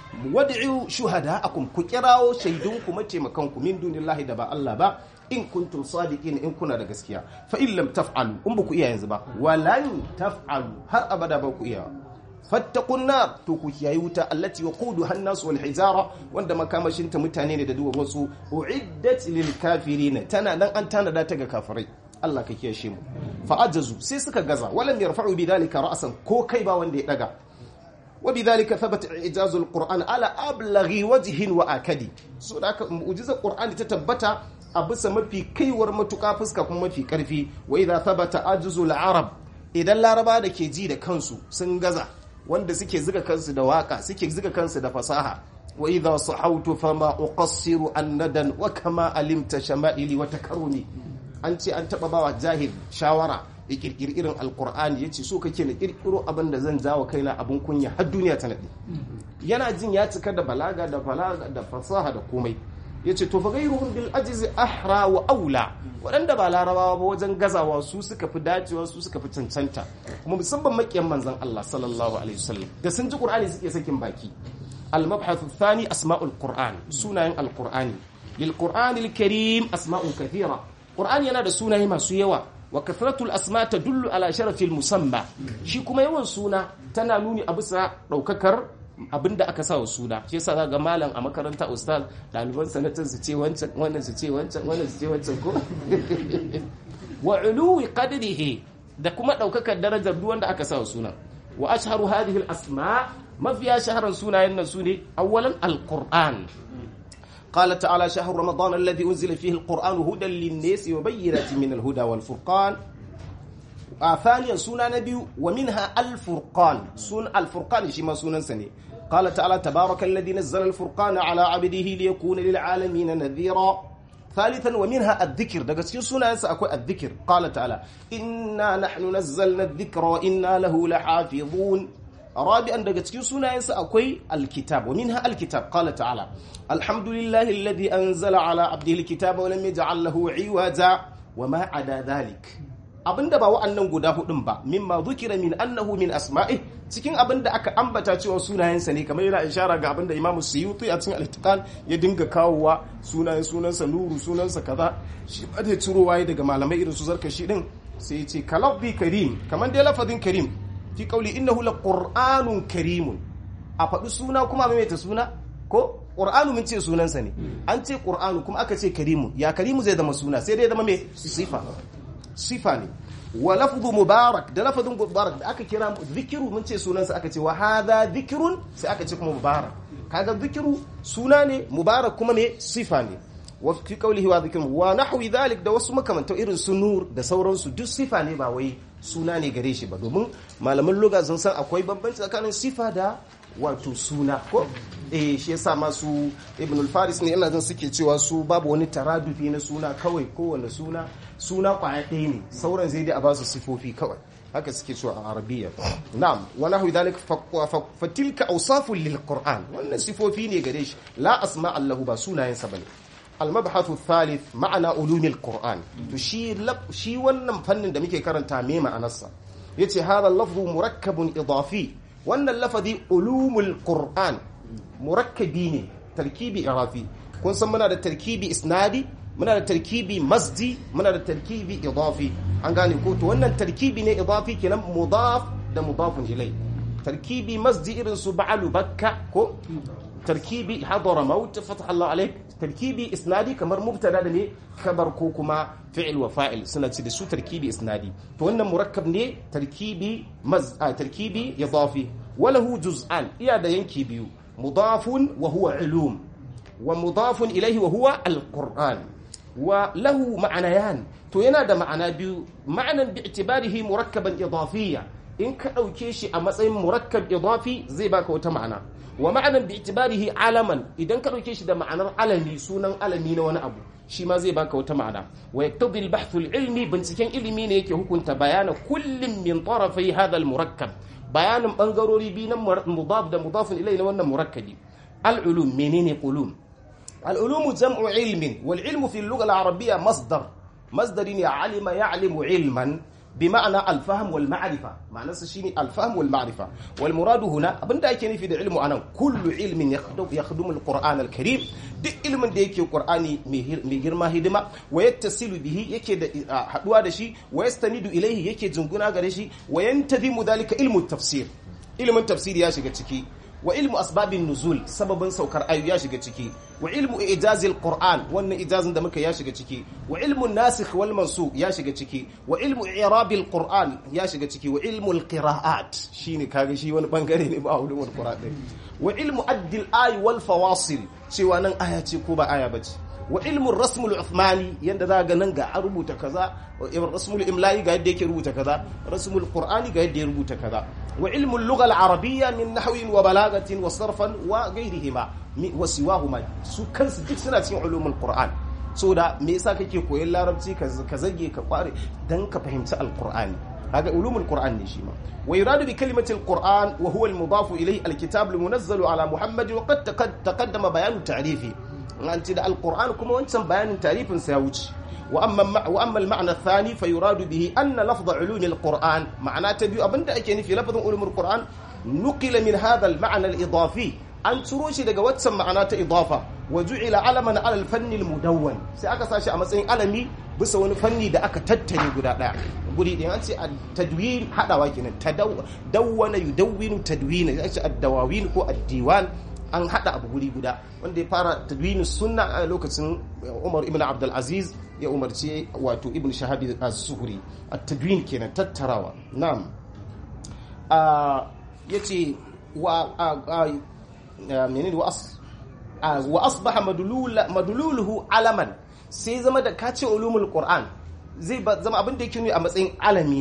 wad'u shuhada'akum ku kirawo shaidun ku mataimakan ku min dunillahi da ba Allah ba in kuntum sadiqin in kuna da gaskiya fa in lam taf'alu in ku iya yanzu ba walan taf'alu har abada ba ku iya fattakun nar to ku kiyayi wuta allati waqudu hannas wal hijara wanda makamashin ta mutane ne da duwar wasu uiddat lil kafirin tana nan an tanada ta ga kafirai Allah ka kiyashe mu fa ajazu sai suka gaza walam yarfa'u bidalika ra'san ko kai ba wanda ya daga وبذلك ثبت إعجاز القرآن على أبلغ وجه وأكد so da haka mu'jizar Qur'ani ta tabbata a bisa mafi kaiwar matuƙa fuska kuma mafi ƙarfi wa idza thabata ajzul arab idan laraba da ke ji da kansu sun gaza wanda suke zuga kansu da waka suke zuga kansu da fasaha wa idza sahawtu fama uqassiru annadan wa kama alimta shama'ili wa takarrumi an ce an taba bawa jahil shawara ya kirkiri irin alkur'ani ya ce so kake na kirkiro abin da zan jawo kaina abin kunya har duniya ta naɗe yana jin ya cika da balaga da balaga da fasaha da komai ya ce to fa gairuhum bil ajizi ahra wa aula waɗanda ba larabawa ba wajen gazawa su suka fi dacewa su suka fi cancanta kuma musamman makiyan manzon Allah sallallahu alaihi wasallam da sun ji qur'ani suke sakin baki al mabhathu thani asma'ul qur'an sunayen alqur'ani lil qur'anil karim asma'un kathira qur'ani yana da sunaye masu yawa wa kathratul asma tadullu ala sharafil musamma shi kuma yawan suna tana nuni a bisa daukakar abinda aka sa wa suna shi yasa ga malam a makaranta ustaz daliban sanatan su ce wancan wannan su ce wancan wannan su ce wancan ko wa uluwi qadrihi da kuma daukakar darajar duk wanda aka sa wa suna wa ashharu hadhihi al asma mafiya shaharan sunayen nan sune awwalan alquran قال تعالى شهر رمضان الذي أنزل فيه القرآن هدى للناس وبينات من الهدى والفرقان a thaniyan suna na biyu wa minha al-furqan sun al-furqan shi ma sunansa ne qala ta'ala tabaraka alladhi nazzala al-furqana ala 'abdihi liyakuna lil 'alamin nadhira ثالثا ومنها الذكر daga cikin sunayensa akwai الذكر قال تعالى إنا نحن نزلنا الذكر وإنا له لحافظون رابعا daga cikin sunayensa akwai الكتاب ومنها الكتاب قال تعالى الحمد لله الذي أنزل على عبده الكتاب ولم يجعل له عوجا وما عدا ذلك abinda ba wa'annan guda hudun ba mimma dhukira min annahu min asma'i cikin abinda aka ambata cewa sunayensa ne kamar yana ishara ga abinda Imam Suyuti a cikin al-Itqan ya dinga kawowa sunayen sunansa nuru sunansa kaza shi ba da ciro waye daga malamai irin su zarkashi din sai ya ce kalabbi karim kamar dai lafazin karim fi qawli innahu laqur'anun karimun a faɗi suna kuma mai ta suna ko ƙur'anu mun ce sunansa ne an ce ƙur'anu kuma aka ce karimu ya karimu zai zama suna sai dai zama mai sifa sifa ne wa lafzu mubarak da lafazin mubarak da aka kira zikiru mun ce sunansa aka ce wa hadha zikirun sai aka ce kuma mubarak kaga zikiru suna ne mubarak kuma ne sifa ne wa fi qawlihi wa zikrun wa nahwi dhalik da wasu makamantan irin su nur da sauransu duk sifa ne ba wai suna ne gare shi ba domin malaman lugha sun san akwai bambanci tsakanin sifa da wato suna ko eh shi yasa masu ibn al-faris ne ina jin suke cewa su babu wani taradufi na suna kawai kowanne suna suna kwaya ɗaya ne sauran zai dai a ba su sifofi kawai haka suke cewa a arabiya na'am wa nahwi dhalik fa tilka awsafun lil qur'an wannan sifofi ne gare shi la asma allahu ba sunayen sa bane المبحث الثالث معنى علوم القرآن to shi shi wannan fannin da muke karanta me ma'anarsa yace hada lafzu murakkabun idafi wannan lafazi ulumul qur'an murakkabi ne tarkibi irafi kun san muna da tarkibi isnadi muna da tarkibi masdi muna da tarkibi idafi an gane ko to wannan tarkibi ne idafi kenan mudaf da mudafun ilai tarkibi masdi irin su ba'alu bakka ko tarkibi hadara maut fatah Allah alaik tarkibi isnadi kamar mubtada da ne kabar ko kuma fi'il wa fa'il suna ci da su tarkibi isnadi to wannan murakkab ne tarkibi maz tarkibi idafi walahu juz'an iya da yanki biyu mudafun wa huwa ilum wa mudafun ilayhi wa huwa alquran wa lahu ma'anayan to yana da ma'ana biyu ma'anan bi'tibarihi murakkaban idafiyya in ka dauke shi a matsayin murakkab idafi zai baka wata ma'ana wa ma'anan bi'tibarihi alaman idan ka dauke shi da ma'anar alami sunan alami na wani abu shi ma zai baka wata ma'ana wa yaktadi al-bahth al-ilmi binciken ilimi ne yake hukunta bayana kullum min tarafai hadha al-murakkab bayanin bangarori biyu na mudaf da mudafun ilai na wannan murakkabi al-ulum menene ulum al-ulum jam'u ilmin wal ilmu fi al-lugha al-arabiyya masdar masdari ne alima ya'limu ilman بمعنى الفهم والمعرفة معنى شيني الفهم والمعرفة والمراد هنا abinda ake nufi da ilmu anan kullu ilmin yakhdumu alquran alkarim duk ilmin da yake qur'ani mai girma hidima wa yattasilu bihi yake da haduwa da shi wa yastanidu ilayhi yake jinguna gare shi wa yantadimu dalika ilmu tafsir ilmin tafsir ya shiga ciki wa ilmu asbabin nuzul sababin saukar ayu ya shiga ciki wa ilmu ijazil qur'an wannan ijazin da muka ya shiga ciki wa ilmu nasikh wal mansukh ya shiga ciki wa ilmu i'rabil qur'an ya shiga ciki wa ilmu al qira'at shine kaga shi wani bangare ne ba ulumul qur'an din wa ilmu addil ay wal fawasil cewa nan aya ce ko ba aya bace wa ilmu rasmul uthmani yanda za ga nan ga an rubuta kaza wa rasmul imla'i ga yadda yake rubuta kaza rasmul qur'ani ga yadda ya rubuta kaza wa ilmu lugha al-arabiyya min nahwin wa balagatin wa sarfan wa ghayrihima wa siwahuma su kansu duk suna cikin ulumul qur'an so da me yasa kake koyon larabci ka zage ka kware dan ka fahimci al-qur'ani هذا علوم القرآن نشيما ويراد بكلمة القرآن وهو المضاف إليه الكتاب المنزل على محمد وقد تقدم بيان تعريفه أنت القرآن كما وانت بيان تعريف سيوج وأما, وأما المعنى الثاني فيراد به أن لفظ علوم القرآن معناه تبيو أبن دأكيني في لفظ علوم القرآن نقل من هذا المعنى الإضافي an ciro shi daga waccan ma'ana ta idafa wa ju'ila alaman alal fanni mudawwan sai aka sashi a matsayin alami bisa wani fanni da aka tattare guda daya guri din an ce tadwin hadawa kenan tadawwana yudawwinu tadwina ya ce ad-dawawin ko ad-diwan an hada abu guri guda wanda ya fara tadwinin sunna a lokacin Umar ibn Abdul Aziz ya umarci wato Ibn Shahab az-Zuhri at-tadwin kenan tattarawa na'am yace wa menene wa asbaha madluluhu alaman sai zama da kace ulumul qur'an zai zama abin da yake nuni a matsayin alami ne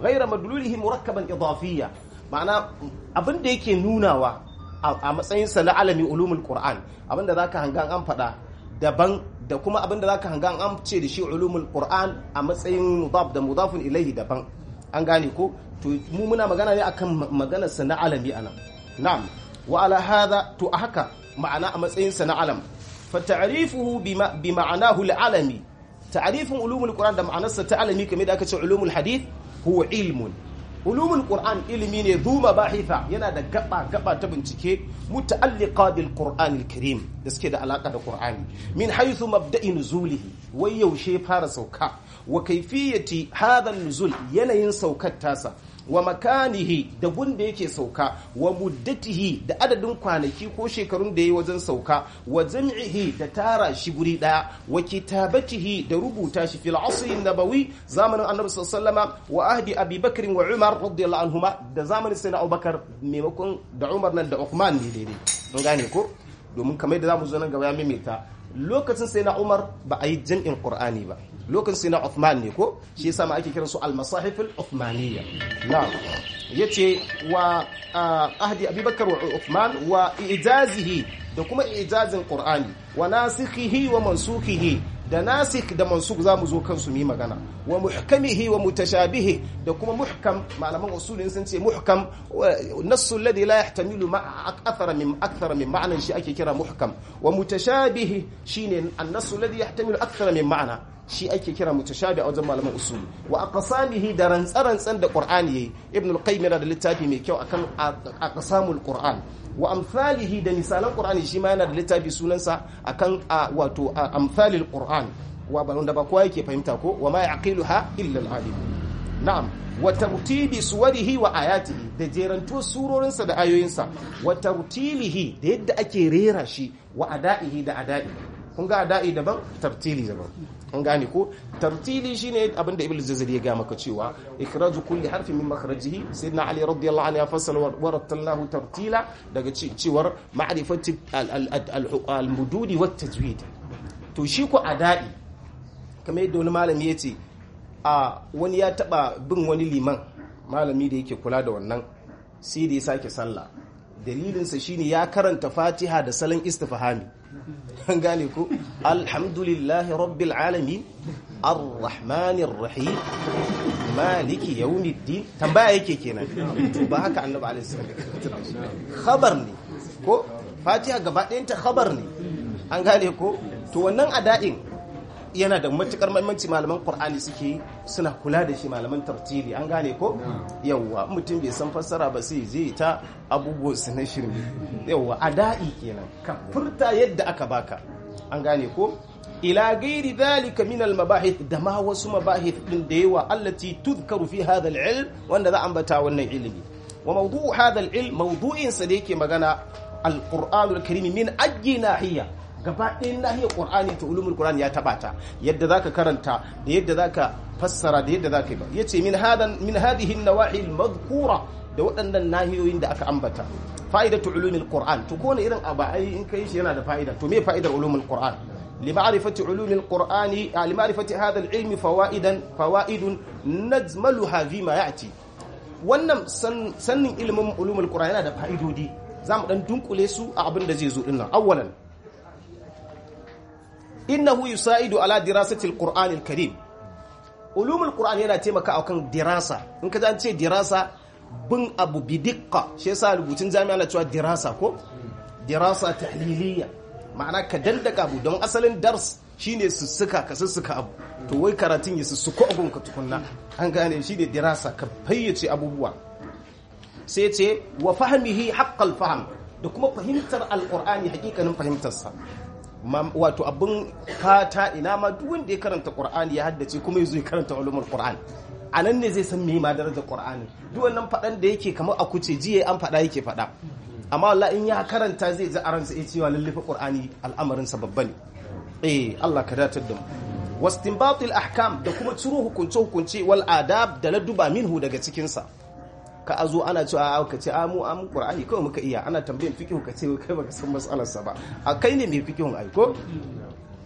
ghaira madlulihi murakkaban idafiyya ma'ana abin da yake nunawa a matsayin sa na alami ulumul qur'an abin da zaka hanga an faɗa daban da kuma abin da zaka hanga an ce da shi ulumul qur'an a matsayin mudaf da mudafun ilaihi daban an gane ko to mu muna magana ne akan maganar sa na alami anan na'am wa ala hadha to haka ma'ana a matsayin sa na alam fa ta'rifuhu bi ma'anahu al-alami ta'rifin ulumul qur'an da ma'anarsa ta alami kamar da aka ce ulumul hadith huwa ilmun ulumul qur'an ilimi ne zuma bahitha yana da gaba gaba ta bincike muta'alliqa bil qur'an al karim da suke da alaka da qur'ani min haythu mabda'i nuzulihi wai yaushe fara sauka wa kayfiyati hadha nuzul yanayin saukar tasa wa makanihi da gunda yake sauka wa muddatihi da adadin kwanaki ko shekarun da yayi wajen sauka wa jam'ihi da tara shi guri daya wa kitabatihi da rubuta shi fil asri nabawi zamanin annabi sallallahu wa ahdi abi bakr wa umar radiyallahu anhuma da zamanin sayyidina abubakar maimakon da umar nan da uthman ne daidai mun gane ko domin kamar da zamu zo nan gaba ya maimaita lokacin sayyidina umar ba a yi jam'in qur'ani ba lokacin sai na Uthman ne ko shi yasa ma ake kiran su al-masahif al-Uthmaniyya na'am yace wa ahdi Abubakar wa Uthman wa ijazihi da kuma ijazin Qur'ani wa nasikhihi wa mansukhihi da nasikh da mansukh zamu zo kansu mi magana wa muhkamihi wa mutashabihi da kuma muhkam malaman usulin sun ce muhkam nassu alladhi la yahtamilu ma akthara min akthara min ma'nan shi ake kira muhkam wa mutashabihi shine an-nassu alladhi yahtamilu akthara min ma'na shi ake kira mutashabi a wajen malaman usuli wa aqsamihi da rantsarantsan da qur'ani yayi ibn al-qayyim yana da littafi mai kyau akan aqsamul qur'an wa amsalihi da misalan qur'ani shi ma yana da littafi sunansa akan wato amsalil qur'an wa ba wanda ba kowa yake fahimta ko wa ma yaqiluha illa al-alim na'am wa tartibi suwarihi wa ayatihi da jeranto surorinsa da ayoyinsa wa tartilihi da yadda ake rera shi wa ada'ihi da ada'i kun ga ada'i daban tartili daban an gane ko tartili shine abin da ibnu jazari ya ga maka cewa ikraju kulli harfin min makhrajihi sayyidina ali radiyallahu anhu ya fassala wa rattalnahu tartila daga cewar ma'rifati al-mududi wat tajwid to shi ko ada'i kamar yadda wani malami yace a wani ya taba bin wani liman malami da yake kula da wannan sai da ya sake sallah dalilinsa shine ya karanta fatiha da salon istifhami an gane ko alhamdulillahi rabbil alamin arrahmanir rahim maliki yawmiddin tambaya yake kenan ba haka annabi alaihi salam khabar ne ko fatiha gaba ɗayan ta khabar ne an gane ko to wannan ada'in yana da matukar mahimmanci malaman qur'ani suke suna kula da shi malaman tartili an gane ko yawwa mutum bai san fassara ba sai zai ta abubuwan su na shirme yawwa ada'i kenan ka furta yadda aka baka an gane ko ila gairi dhalika min al mabahith da ma wasu mabahith din da yawa allati tudhkaru fi hadha al ilm wanda za ambata wannan ilimi wa mawdu'u hadha al ilm mawdu'in sa da yake magana al qur'anul karim min ajji nahiya gaba ɗayan nahiyar ƙur'ani ta ulumul ƙur'ani ya taɓa ta yadda zaka karanta da yadda zaka fassara da yadda zaka yi ba yace min hadan min hadhihi an-nawahi al-madhkura da waɗannan nahiyoyin da aka ambata fa'idatu ulumul qur'an to kone irin abu ai in kai shi yana da fa'ida to me fa'idar ulumul qur'an لمعرفة علوم القرآن لمعرفة هذا العلم فوائدا فوائد نجملها فيما يأتي wannan sannin ilimin ulumul qur'an yana da fa'idodi zamu dan dunkule su a abin da zai zo dinnan awwalan innahu yusaidu ala dirasati alqur'ani alkarim ulumul qur'an yana taimaka akan dirasa in ka an ce dirasa bin abu bidikka shi yasa rubutun jami'a na cewa dirasa ko dirasa tahliliya ma'ana ka dandaka abu don asalin dars shine sussuka ka sussuka abu to wai karatun ya sussuko abun ka tukunna an gane shi ne dirasa ka fayyace abubuwa sai ce wa fahmihi haqqal fahm da kuma fahimtar alqur'ani hakikanin fahimtarsa wato abin fata ina ma duk wanda ya karanta qur'ani ya haddace kuma yazo ya karanta ulumul qur'an anan ne zai san me ma darajar qur'ani duk wannan fadan da yake kamar a kuce jiye an fada yake fada amma wallahi in ya karanta zai ji aransa ya cewa lallafa qur'ani al'amarin sa babba ne eh Allah ka datar da mu wastinbatil ahkam da kuma ciro hukunce hukunce wal adab da laduba minhu daga cikin sa ka azo ana cewa a ka ce a mu am qur'ani kawai muka iya ana tambayin fiqh ka ce kai baka san mas'alar sa ba a kai ne mai fiqhun ai ko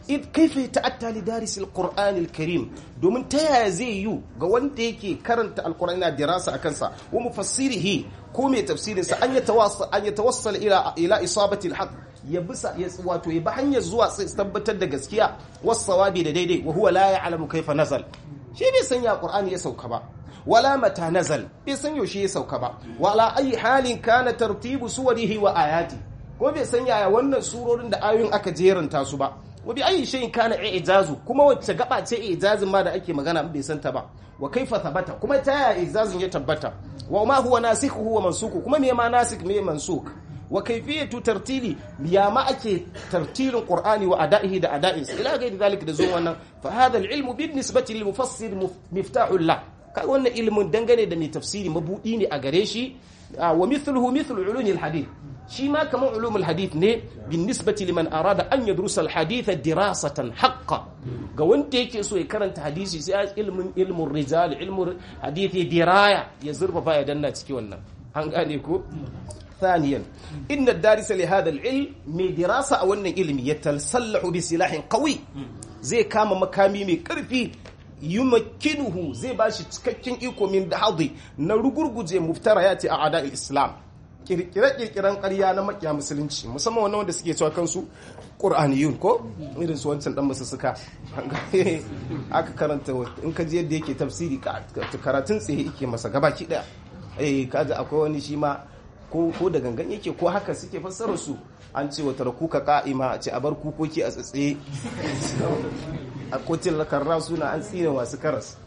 id kaifa yata'atta li daris alquran alkarim domin ta yaya zai yi ga wanda yake karanta alqur'ani na dirasa akan sa wa mufassirihi ko mai tafsirin sa an yatawassal an yatawassal ila ila isabati alhaq ya bisa ya wato ya bi hanyar zuwa tabbatar da gaskiya was-sawabi da daidai wa huwa la ya'lamu kaifa nazal shi bai san ya qur'ani ya sauka ba wala mata nazal bai san yaushe ya sauka ba wala ayi halin kana tartibu suwarihi wa ayati ko bai san yaya wannan surorin da ayoyin aka jeranta su ba wa bi ayi shay'in kana i'jazu kuma wacce gaba ce i'jazin ma da ake magana bai san ta ba wa kaifa thabata kuma ta yaya i'jazin ya tabbata wa ma huwa nasikhu wa mansukhu kuma me ma nasik me mansuk wa kaifiyatu tartili ya ma ake tartilin qur'ani wa ada'ihi da ada'is ila gairi zalika da zo wannan fa hadha al-ilmu bin nisbati lil mufassir miftahul la kai wannan ilimin dangane da mai tafsiri mabudi ne a gare shi wa mithluhu mithlu ulumi al-hadith shi ma kaman ulumul hadith ne bin nisbati liman arada an yadrusa al-hadith dirasatan haqqan ga wanda yake so ya karanta hadisi sai ilmin ilmun rijal ilmun hadith diraya ya zurfafa ya danna ciki wannan an gane ko ثانيا إن الدارس لهذا العلم من دراسة أو أن علم يتسلح بسلاح قوي زي كام مكامي من كرفي يمكنه زي باش تككين إيكو من دحضي نرغرغ زي مفتريات أعداء الإسلام kirkire-kirkiren ƙarya na makiya musulunci musamman wannan wanda suke cewa kansu ƙur'aniyun ko irin su wancan dan suka aka karanta in ka ji yadda yake tafsiri karatun tsaye yake masa gabaki daya eh kaga akwai wani shi ma ko da gangan yake ko haka suke fassarar su an ce wata kuka ka'ima a ce a bar kukoki a tsatsaye a kotin lakarra suna an tsine masu karas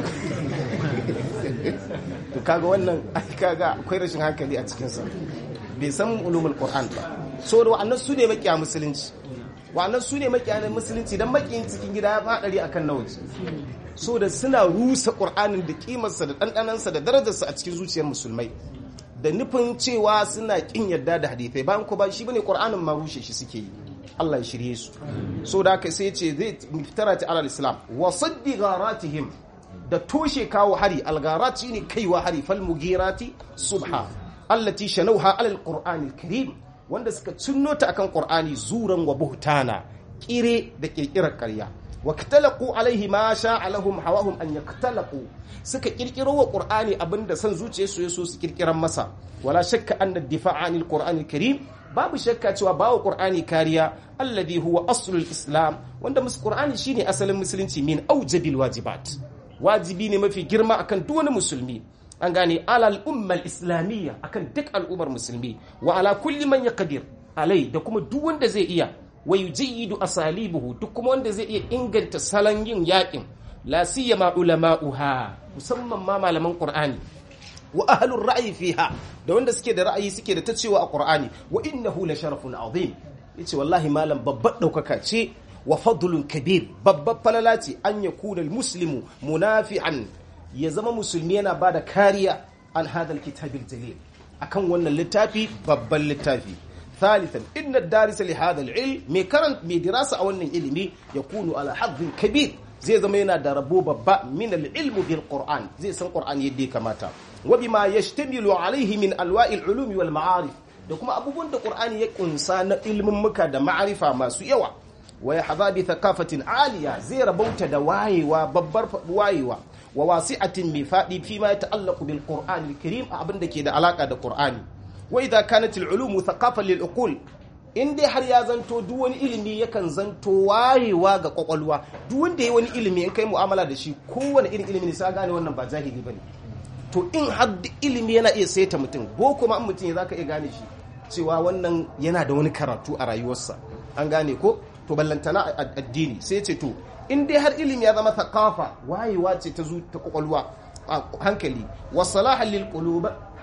to kaga wannan kaga akwai rashin hankali a cikinsa bai san ulumul qur'an ba so da wa'annan su ne makiya musulunci wa'annan su ne makiya musulunci dan makiyin cikin gida ya fadari akan na waje so da suna rusa qur'anin da kimarsa da dandanansa da darajarsa a cikin zuciyar musulmai da nufin cewa suna kin yarda da hadithai bayan ko ba shi bane qur'anin ma rushe shi suke yi Allah ya shirye su so da haka sai ce zai miftara ta alal islam wa saddi gharatihim da toshe kawo hari algarati ne kaiwa hari fal mugirati subha allati shanauha alal qur'anil karim wanda suka cinno ta akan qur'ani zuran wa buhtana kire da kirkirar ƙarya wa katalaqu alaihi ma sha'a lahum hawahum an yaktalaqu suka kirkiro wa qur'ani abinda san zuciyarsu yaso su kirkiran masa wala shakka anna ad-difa'a anil qur'anil karim babu shakka cewa bawa qur'ani kariya alladhi huwa aslul islam wanda mus qur'ani shine asalin musulunci min aujabil wajibat wajibi ne mafi girma akan duk wani musulmi an gane alal ummal islamiyya akan duk al'ummar musulmi wa ala kulli man yaqdir alai da kuma duk wanda zai iya wa yujayyidu asalibuhu duk kuma wanda zai iya inganta salon yin yakin la siyama ulama'uha musamman ma malaman qur'ani wa ahlur ra'yi fiha da wanda suke da ra'ayi suke da ta cewa a qur'ani wa innahu la sharafun azim yace wallahi malam babbar daukaka ce wa fadlun kabir babbar falala ce an yakuna muslimu munafi'an ya zama musulmi yana bada kariya an hadal kitabil jalil akan wannan littafi babban littafi ثالثا إن الدارس لهذا العلم مي كرنت مي دراسة أو أن علمي يكون على حظ كبير زي زمينا دربو بابا من العلم بالقرآن زي سن قرآن يدي كماتا وبما يشتمل عليه من أنواع العلوم والمعارف da kuma abubuwan da Qur'ani ya kunsa na ilimin muka da ma'arifa masu yawa wa ya hadha bi thaqafatin aliya zai rabauta da wayewa babbar wayewa wa wasi'atin mi fadi fi ma ta'allaqu bil Qur'anil Karim abin da ke da alaka da Qur'ani wa idha kanat al-ulum thaqafan lil uqul in dai har ya zanto duk wani ilimi yakan zanto wayewa ga kwakwalwa duk wanda yayi wani ilimi in kai mu'amala da shi kowane irin ilimi ne sai gane wannan ba jahili bane to in har ilimi yana iya saita mutum boko ma mutum ya zaka iya gane shi cewa wannan yana da wani karatu a rayuwarsa an gane ko to ballantana addini sai ce to in dai har ilimi ya zama thaqafa wayewa ce ta zu ta kwakwalwa hankali wa salahan lil qulub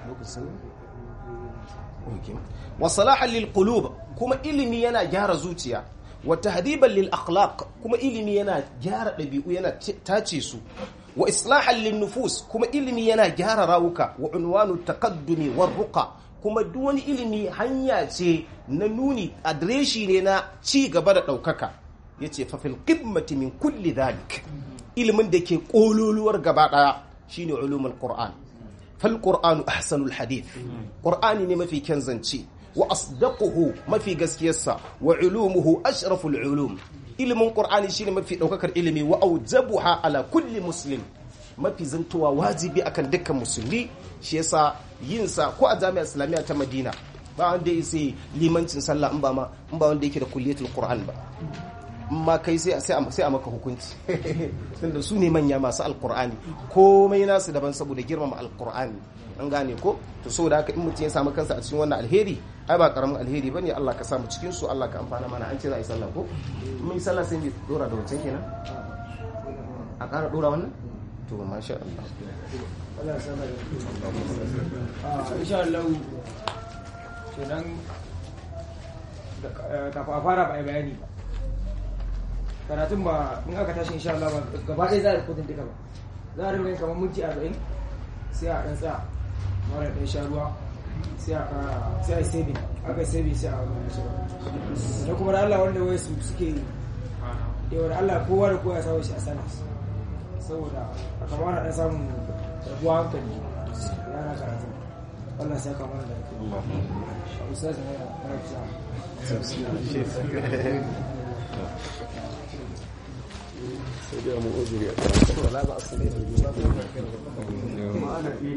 wa salahan lil qulub kuma ilimi yana gyara zuciya wa tahdiban lil akhlaq kuma ilimi yana gyara dabi'u yana tace su wa islahan lin nufus kuma ilimi yana gyara rawuka wa unwanu taqaddumi war ruqa kuma duk wani ilimi hanya ce na nuni adireshi ne na ci gaba da daukaka yace fa fil qimati min kulli dhalik ilimin da ke kololuwar gaba daya shine ulumul qur'an fal qur'anu ahsanul hadith qur'ani ne mafi kyan zance wa asdaquhu mafi gaskiyarsa wa ulumuhu ashraful ulum ilimin qur'ani shine mafi daukakar ilimi wa aujabuha ala kulli muslim mafi zantowa wajibi akan dukkan musulmi shi yasa yin sa ko a jami'ar islamiyya ta madina ba wanda ya sai limancin sallah in ba ma in ba wanda yake da kulliyatul qur'an ba ma kai sai sai a maka hukunci tunda su ne manya masu alqur'ani komai nasu daban saboda girmama alqur'ani an gane ko to saboda haka in mutum ya samu kansa a cikin wannan alheri ai ba karamin alheri bane Allah ka samu cikin su Allah ka amfana mana an ce za a yi sallah ko mun yi sallah sai mu dora da wancan kenan a ƙara dora wannan to masha Allah Allah ya sanar da insha Allah kenan kafin a fara ba a bayani ba karatun ba in aka tashi insha Allah ba gaba ɗaya za a kudin duka ba za a rinka yin kamar minti arba'in sai a ɗan tsaya mara ɗan sha ruwa sai a ƙara sai a yi saving aka yi saving sai a wani shi ba da kuma da Allah wanda wai su suke yau da Allah kowa da kowa ya samu shi a sana saboda a kamar na ɗan samun rabuwa hankali yana karatu Allah sai ka mana da a ustaz ne ya sai dai mu uzuri a kan wala ba a